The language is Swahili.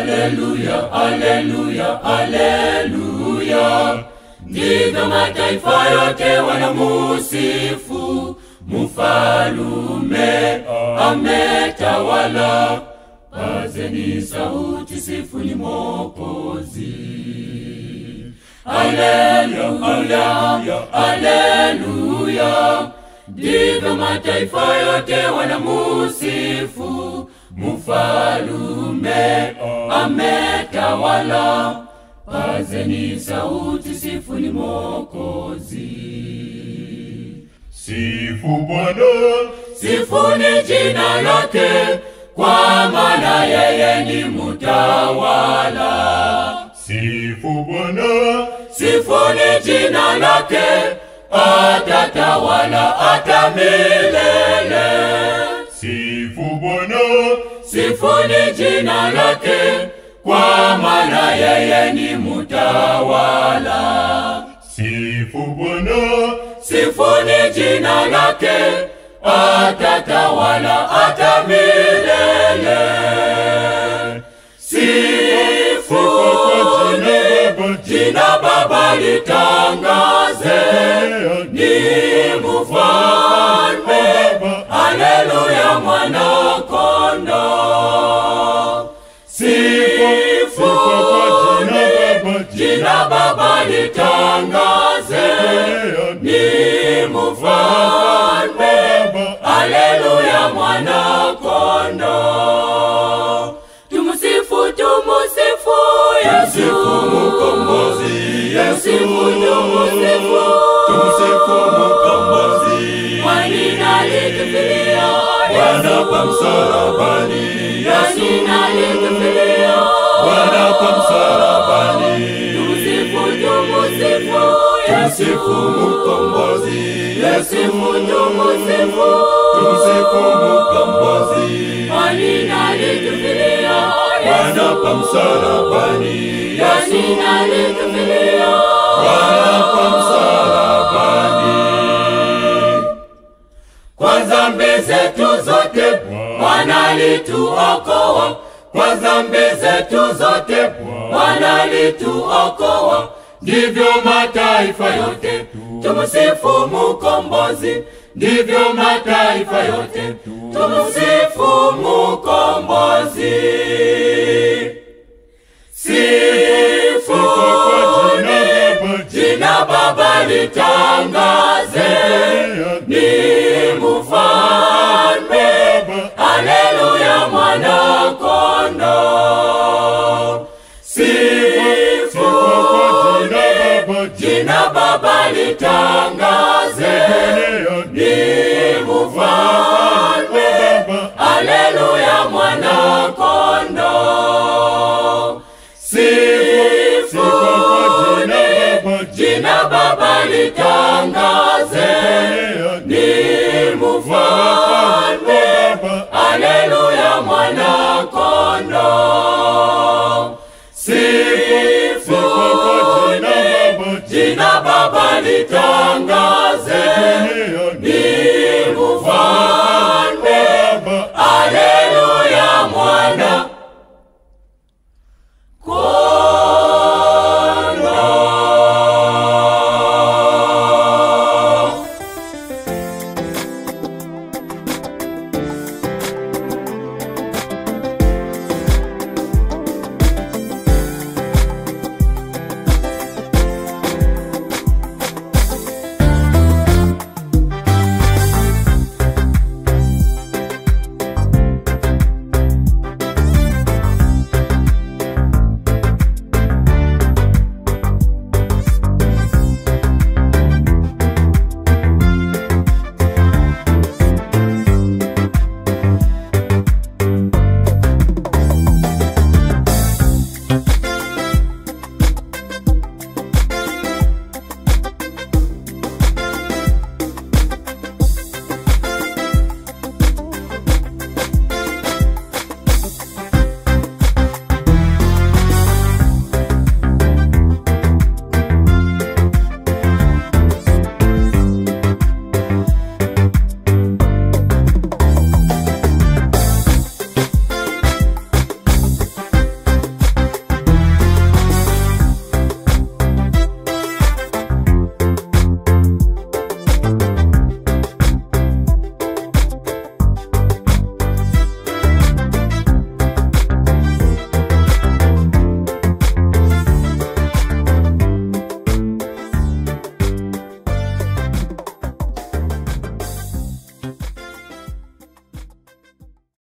Aleluya, aleluya, aleluya. Ndivyo mataifa yote wanamusifu mfalume ametawala. Pazeni sauti, sifuni Mwokozi. Aleluya, aleluya. Ndivyo mataifa yote wanamusifu mfalume ametawala. Pazeni sauti, sifuni Mwokozi. Sifu Bwana, Sifuni jina lake, kwa maana yeye ni mutawala. sifu Bwana, Sifuni jina lake, atatawala hata milele. sifu Bwana, Sifuni jina lake, kwa maana yeye ni mutawala. sifu Bwana, Sifuni jina lake, atatawala hata milele. Sifuni jina Baba litangaze, ni mfalme. Haleluya, mwana kondoo. Sifuni jina Baba litangaze, ni mfalme. Haleluya, mwana kondoo. Tumsifu, tumsifu Yesu Mkombozi Tumsifu, tumsifu tumsifu mkombozi Kwani alitufilia Bwana kwa msalabani Kwani alitufilia Bwana kwa msalabani Tumsifu, tumsifu tumsifu mkombozi Tumsifu, tumsifu tumsifu mkombozi Kwani alitufilia Bwana kwa msalabani Kwani alitufilia Bwana kwa msalabani Kwa dhambi zetu zote Bwana alituokoa, kwa dhambi zetu zote Bwana alituokoa. Ndivyo mataifa yote tumsifu Mukombozi, ndivyo mataifa yote tumsifu Mukombozi. Sifuni jina Baba litangaze, ni mfalme. Haleluya, mwana kondoo. Sifuni jina Baba litangaze, ni mfalme. Haleluya, mwana